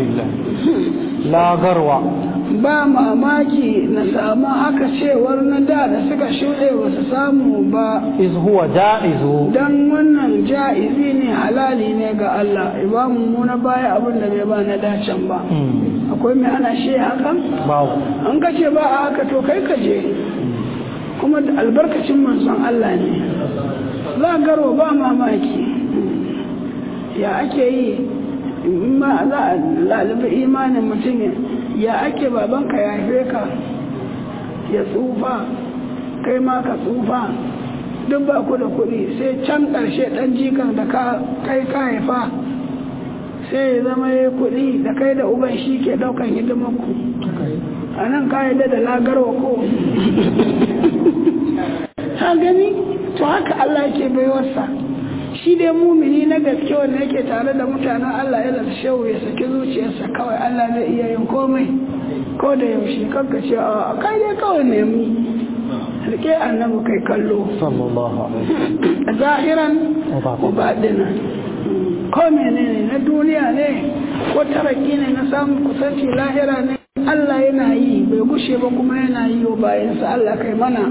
la garwa ba mamaki na samu haka cewar na da da suka shuɗe ba su samu ba iz huwa ja'izu dan wannan ja'izi ne halali ne ga Allah ibamu mu na baya abin da bai ba na dacen ba akwai mai ana shi hakan babu an ka ce ba a haka to kai ka je kuma da albarkacin manzon Allah ne za garo ba mamaki ya ake yi ma za a lalibi imanin mutum ya ake babanka ya haife ka ya tsufa kai ma ka tsufa duk ba ku da kuɗi sai can ƙarshe ɗan jikan da kai ka haifa sai ya zama ya kuɗi da kai da uban shi ke ɗaukan hidimarku a nan ka yadda da lagarwa ko ha gani to haka Allah ke baiwarsa shi dai mumini na gaske wanda yake tare da mutanen Allah yana da shehu ya saki zuciyarsa kawai Allah zai iya yin komai ko da yaushe kanka ce a kai dai kawai nemi rike annabi kai kallo sallallahu alaihi zahiran wa badinan ko menene na duniya ne ko taraki ne na samun kusanci lahira ne Allah yana yi bai gushe ba kuma yana yi wa bayansa Allah kai mana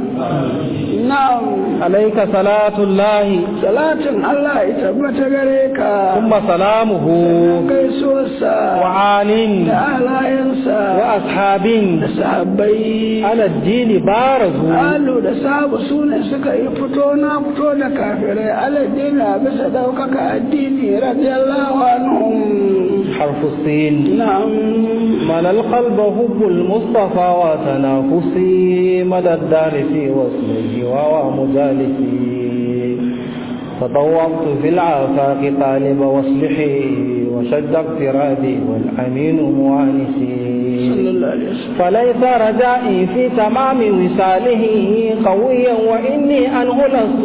na'am alayka salatullahi salatin Allah ya tabbata gare ka thumma salamuhu gaisuwarsa wa alin da alayensa wa ashabin da sahabbai ala dini barazu alu da sabu su ne suka yi fito na fito da kafirai aladdini a bisa ɗaukaka addini radiyallahu anhum حرف السين na'am مل القلب حب المصطفى وتنافسي مدى الدار في وصله وهو مجالسي تطوقت في العافاق طالب وصلحي وشد اقترادي والأمين موانسي sallallahu alaihi wasallam فليس رجائي في تمام وصاله قويا وإني أنه لست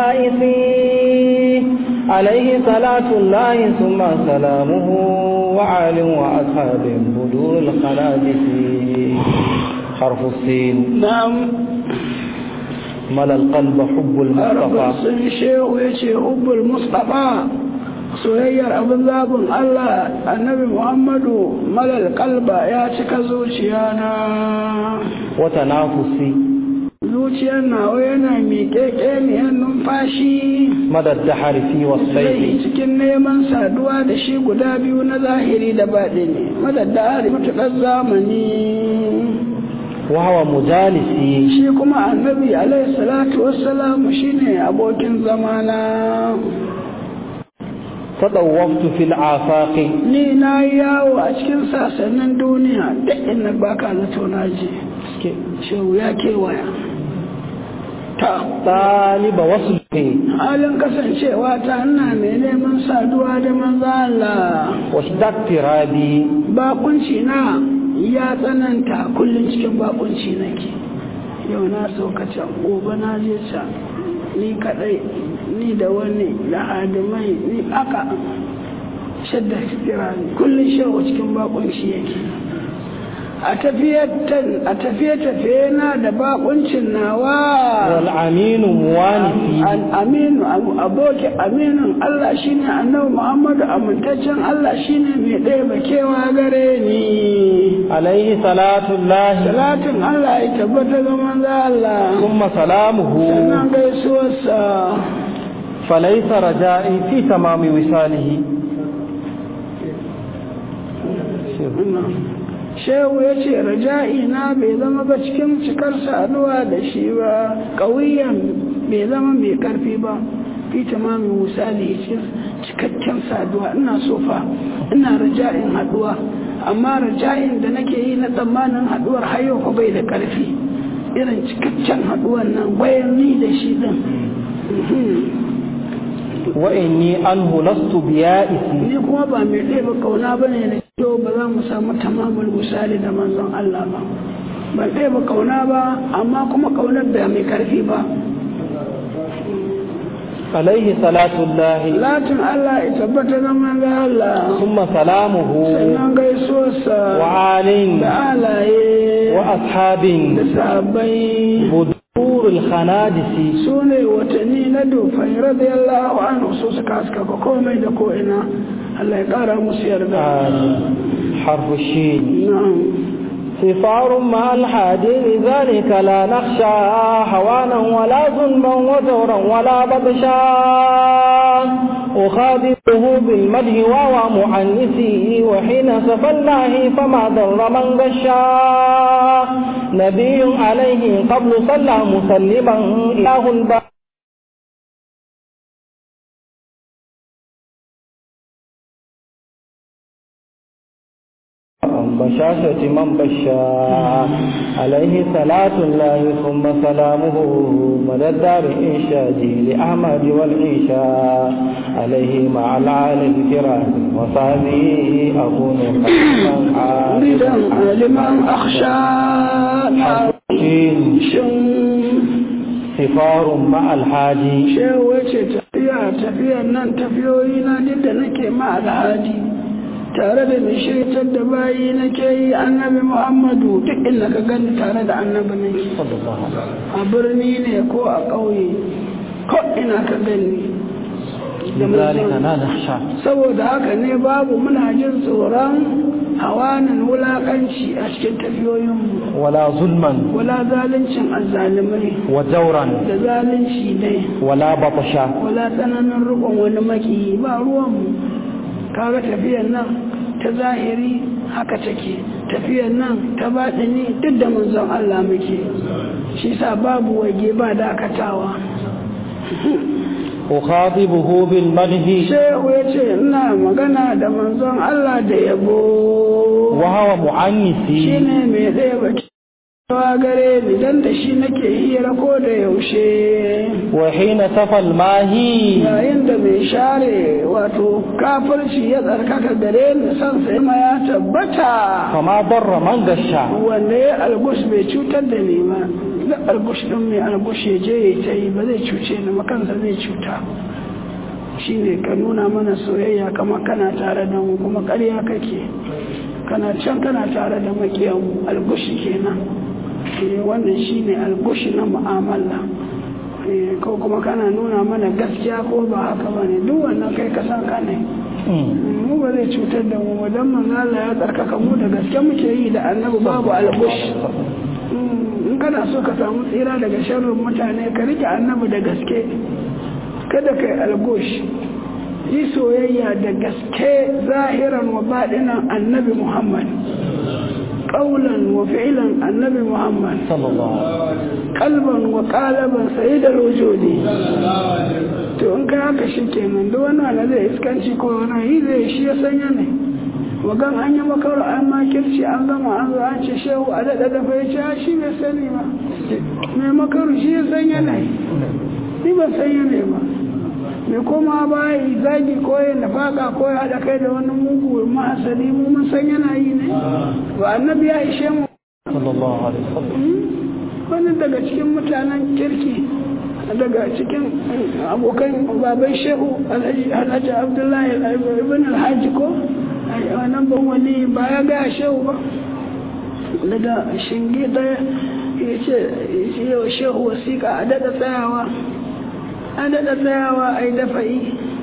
بيائسي عليه صلاة الله ثم سلامه وعال وأصحاب بدور الخنادس حرف السين na'am ملا القلب حب المصطفى Arabin sun shehu ya ce hubbul Mustapha soyayyar abin zabin Allah annabi Muhammadu malal kalba ya cika zuciya na وتنافسي zuciyar nawa yana miƙeƙe ne numfashi مدى الدحر في zai وصفيه cikin neman saduwa da shi guda biyu na zahiri da baɗi ne madadda hari matuƙar zamani وهو مجالسي shi kuma annabi alaihi salatu wassalamu shine abokin zamana تطوفت في الآفاق ni na yi yawo a cikin sasannin duniya da inda baka zato na je shehu ya kewaya ta طالب وصله halin kasancewa ta ina mai neman saduwa da manzo Allah واشتقت رابي bakunci na ya tsananta kullum cikin bakunci nake yau na sauka can gobe na je can ni kadai ni da wani da hadimai ni aka shadda kira kullum shawo cikin bakunci yake a tafiye-tafiye na da bakuncin nawa والأمين موانسي aminu aboki aminin Allah shine annabi Muhammadu amintaccen Allah shine mai ɗaya bakewa gare ni عليه صلاة الله salatin Allah ya tabbata ga manzo Allah ثم سلامه sannan gaisuwarsa فليس رجائي في تمام وصاله shehu ya ce raja'i na bai zama ba cikin cikar saduwa da shi ba ƙauyen bai zama mai ƙarfi ba fi tamamin misali ce cikakken saduwa ina sofa ina raja'in haduwa amma raja'in da nake yi na tsammanin haduwar hayo ko bai da ƙarfi irin cikakken haduwan nan bayan ni da shi din wa inni anhu lastu biya'isi ni kuma ba mai ɗaya ba kauna ba ne da kyau ba za mu samu tamamul misali da manzon Allah ba ban ɗaya ba kauna ba amma kuma kaunar da mai ƙarfi ba alaihi salatullahi latin Allah ya tabbata zaman ga Allah summa salamuhu sannan gaisuwarsa wa alin da alaye wa ashabin da sahabbai budurul khanadisi su ne watanni na dufai radiyallahu anhu su suka haskaka komai da ko'ina Allah ya ƙara musu yarda حرف الشين na'am صفار مع الحادي ذلك لا نخشى هوانا ولا ظلما وزورا ولا بطشا أخاذبه بالمدح وهو معنسي وحين سفى الله فما ضر من غشا نبي عليه قبل صلى مسلما إله الباب بشاشة من بشا عليه صلاة الله ثم سلامه مدى الدار إنشادي لأحمد والعيشاء عليه مع العالي الكرام وصحبه أكون ridan aliman akhsha na حسين shin سفار مع الحاجي shehu wace tafiya tafiyan nan tafiyoyi na duk da nake ma alhaji tare da mai shaitar da bayi nake yi annabi muhammadu duk inda ka gani tare da annabi nake صلى الله عليه وسلم a birni ne ko a ƙauye ko ina ka gani da لذلك manzon- لا نخشى saboda haka ne babu muna jin tsoron hawanin wulakanci a cikin tafiyoyinmu ولا ظلما wala zaluncin azzalimai وجورا da zalunci dai ولا بطشا wala tsananin rukun wani maki ba ruwanmu kaga tafiyar nan ta zahiri haka take tafiyar nan ta baɗini duk da manzon Allah muke shi sa babu wage ba dakatawa أخاطبه بالمدح shehu ya ce ina magana da manzon Allah da yabo وهو معنسي shine mai ɗaya ba gare ni dan da shi nake hira ko da yaushe وحين سفى الماهي yayin da mai share wato kafirci ya tsarkaka gare ni san sai ma ya tabbata فما ضر من غشا wanda ya algush bai cutar da ni ba da algush din mai algush ya je ya ta yi ba zai cuce ni makansa zai cuta shine ka nuna mana soyayya kamar kana tare da mu kuma ƙarya kake kana can kana tare da makiyan algushi kenan Eh, wannan shine algushi na mu'amala Eh, ko kuma kana nuna mana gaskiya ko ba haka ba ne duk wannan kai ka san ka ne mu ba zai cutar da mu ba dan manzo Allah ya tsarkaka mu da gaske muke yi da annabi babu algush Mm, in kana so ka samu tsira daga sharrin mutane ka rike annabi da gaske kada kai algush yi soyayya da gaske zahiran wa baɗinan annabi Muhammad ƙaulan wa fi'ilan annabi Muhammad صلى الله عليه وسلم kalban wa ƙalaban sai da rojodi to in ka haka shi kenan duk wani wanda zai iskanci ko wani yi zai shi ya sanya ne wagan an yi makar an makirci an gama an zo an ce shehu a daɗa dafa ya ce a shi bai sani ba mai makaru shi ya sanya ne ni ban sanya ne ba mai koma ba yi zagi ko ya nafaka ko ya haɗa kai da wani mugu mahasali mu mun san yana yi ne ba annabi ya ishe mu صلى الله عليه وسلم wani daga cikin mutanen kirki daga cikin abokan baban shehu alhaji abdullahi ibn alhaji ko wannan ban wani ba ya gaya shehu ba daga shingi daya ya ce yawa shehu wasiƙa a daɗa tsayawa a daɗa tsayawa a yi dafa'i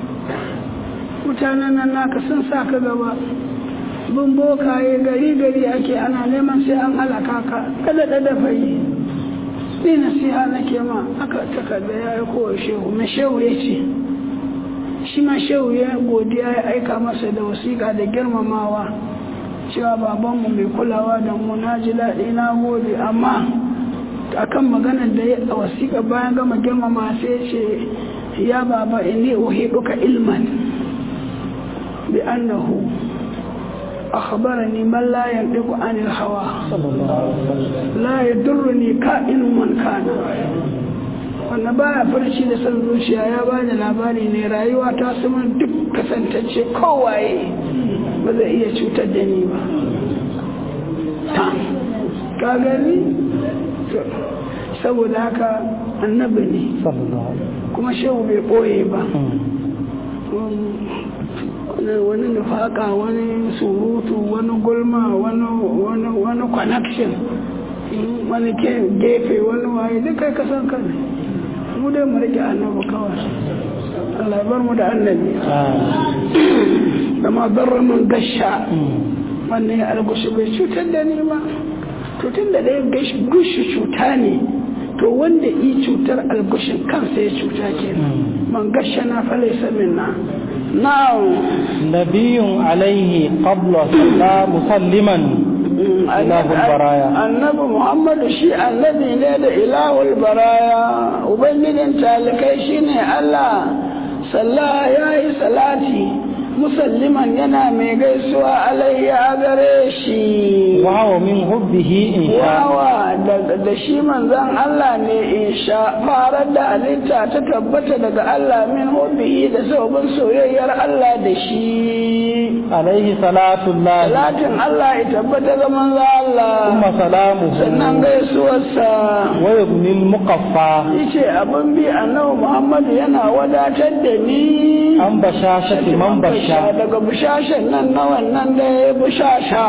mutanen nan naka sun sa ka gaba bin bokaye gari gari ake ana neman sai an halaka ka kada da dafa'i ni nasiha nake ma aka takarda ya yi kowa shehu mai shehu ya ce shi ma shehu ya godiya ya aika masa da wasiƙa da girmamawa cewa babanmu mai kulawa da mu na ji daɗi na gode amma akan maganar da ya a wasiƙa bayan gama girmama sai ce ya baba inni uhiduka ilman bi annahu akhbarani man la yantiqu anil hawa la yadurruni ka'inu man kana wanda baya farci da san zuciya ya bani labari ne rayuwa ta sama duk kasantacce kowaye ba zai iya cutar da ni ba ka gani saboda haka annabi ne kuma shehu bai ɓoye ba wani nufaka wani surutu wani gulma wani connection wani gefe wani waye duk kai kasan kan mu dai mu rike annabi kawai Allah bar mu da annabi da ma barra man gasha wannan ya algushi bai cutar da ni ba to tun da dai gushi cuta ne to wanda yi cutar algushin kansa ya cuta ke man gasha na falaisa minna na'am nabiyun alaihi qabla sallah musalliman ilahul baraya annabi muhammadu shi annabi ne da ilahul baraya ubangijin talikai shine allah sallah ya yi salati musalliman yana mai gaisuwa alayya gare shi wawa min hubbihi in sha wawa da shi manzan Allah ne in sha farar da halitta ta tabbata daga Allah min hubbihi da sabon soyayyar Allah da shi alaihi salatullah salatin Allah ya tabbata ga manzan Allah kuma salamuhu sannan gaisuwarsa wa yubnil muqaffa yace abin bi annabi Muhammad yana wadatar da ni an bashashati man basha daga bushashen nan na wannan da ya bushasha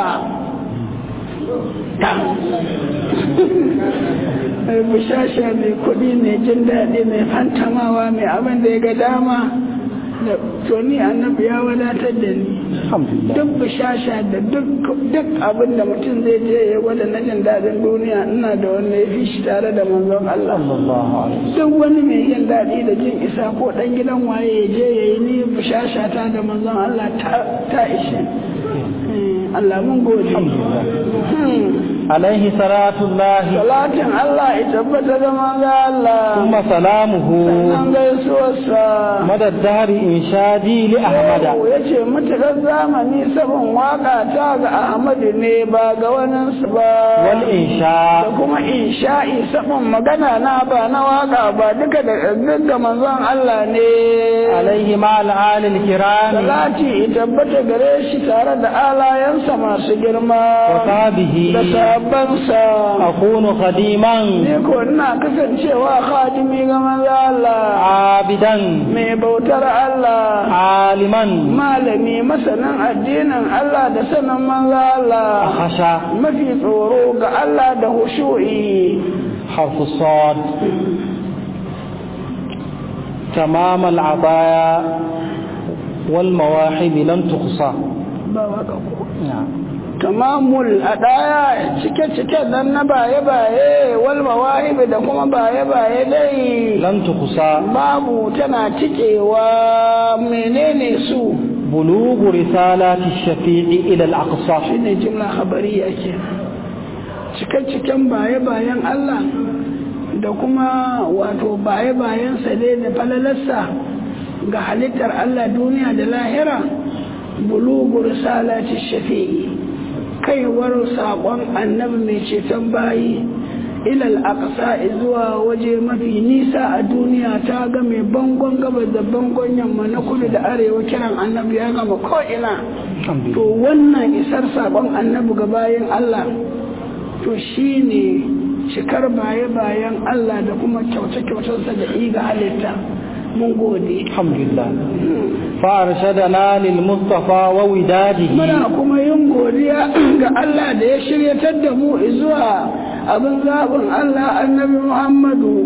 bushasha mai kuɗi mai jin daɗi mai fantamawa mai abin da ya ga dama da toni annabi ya wadatar da ni duk bushasha da duk abin da mutum zai je ya gwada na jin daɗin duniya ina da wanda ya fi shi tare da manzon Allah duk wani mai jin daɗi da jin isa ko ɗan gidan waye ya je ya yi ni bushasha ta da manzon Allah ta ishe Allah mun gode alaihi salatullahi salatin Allah ya tabbata da manzo Allah kuma salamuhu sannan gaisuwarsa madaddari inshadi li ahmada ya ce mutukar zamani sabon waka ta ga ahmadu ne ba ga waninsu ba wal insha da kuma insha'i sabon magana na ba na waka ba duka da duk da manzon Allah ne alaihi ma al'alil kirami salati ya tabbata gare shi tare da alayensa masu girma wa sahbihi da sahabbansa akunu khadiman ni ko ina kasancewa khadimi ga manzo Allah abidan mai bautar Allah aliman malami masanin addinin Allah da sanin manzo Allah khasha mafi tsoro ga Allah da hushu'i harfu sad تمام العطايا والمواهب لم تقصى ba waka ko نعم tamamul adaya cike-cike dan na baye-baye wal mawahib da kuma baye-baye dai لم تقصى babu tana cikewa menene su بلوغ رسالات الشفيع إلى الأقصى shine jimla khabariya ke cike-ciken baye-bayen Allah da kuma wato baye-bayen sa dai da falalarsa ga halittar Allah duniya da lahira bulugu risalati shafi'i kaiwar saƙon annabi mai ceton bayi ilal aqsa zuwa waje mafi nisa a duniya ta ga mai bangon gabas da bangon yamma na kudu da arewa kiran annabi ya gama ko'ina to wannan isar saƙon annabi ga bayan Allah to shi ne cikar baye-bayen Allah da kuma kyauce-kyaucensa da iga halitta mun gode الحمد لله فأرشدنا للمصطفى ووداده muna kuma yin godiya ga Allah da ya shiryatar da mu zuwa abin zaɓin Allah annabi Muhammadu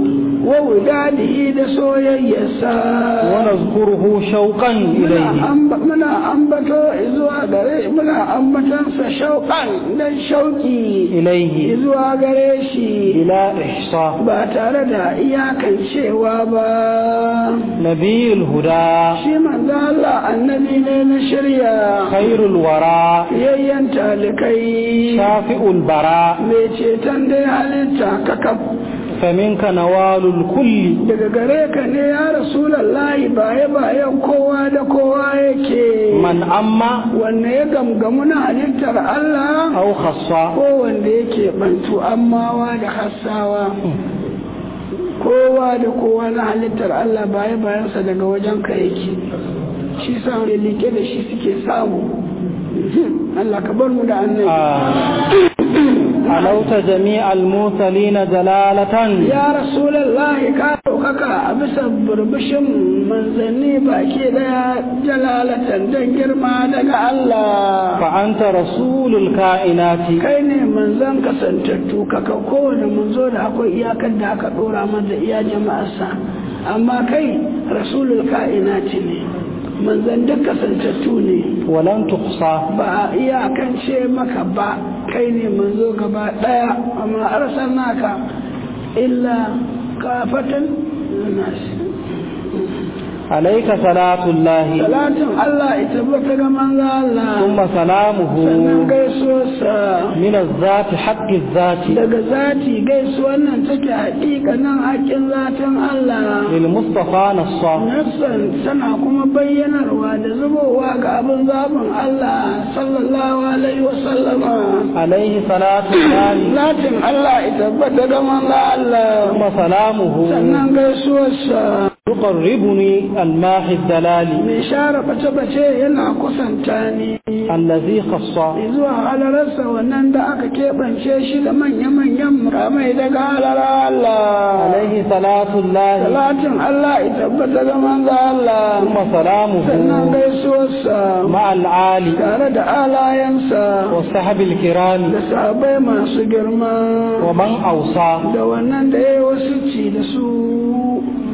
wa wudadihi da soyayyarsa ونذكره شوقا muna إليه amba- muna ambato zuwa gare muna ambatansa shauƙan dan shauƙi إليه zuwa gare shi بلا إحصاء ba tare da iyakancewa ba نبي الهدى shi manzo Allah annabi ne na shirya خير الورى yayyan talikai شافئ البراء mai ceton dai halitta kakaf فمنك نوال الكل daga gare ka ne ya rasulallahi baye bayan kowa da kowa yake من أما wanne ya gamgamu na halittar Allah أو خصا ko wanda yake bantu ammawa da hassawa kowa da kowa na halittar Allah baye bayansa daga wajen ka yake shi sa mai like da shi suke samu Allah ka bar mu da annabi علوت جميع المرسلين جلالة ya rasulallahi ka ɗaukaka a bisa burbushin manzanni baki daya jalalatan don girma daga Allah فأنت رسول الكائنات kai ne manzan kasantattu kaka kowane manzo da akwai iyakar da aka ɗora masa iya jama'arsa amma kai rasulul ka'inati ne manzan duk kasantattu ne ولن تحصى ba a iyakance maka ba kai ne manzo gaba ɗaya amma arsalnaka illa kafatan nasi عليك صلاة الله salatin Allah ita bata ga manzo Allah ثم سلامه sannan gaisuwarsa من الذات حق الذات daga zati gaisuwar nan take haƙiƙanin haƙƙin zatin Allah للمصطفى نصا Nassan tana kuma bayyanarwa da zubowa ga abin zaɓin Allah sallallahu alaihi wa sallama عليه صلاة الله zatin Allah ita bata ga manzo Allah ثم سلامه sannan gaisuwarsa يقربني الماحي الدلال mai share bace-bace yana kusanta ni الذي خصا zuwa halararsa wannan da aka keɓance shi da manya-manyan mukamai daga halarar Allah عليه صلاة الله salatin Allah ita tabbata ga manzo Allah ثم sannan سلامه gaisuwarsa مع العالي tare da alayensa والصحب الكرام da sahabai masu girma ومن أوصى da wannan da ya yi wasu ci da su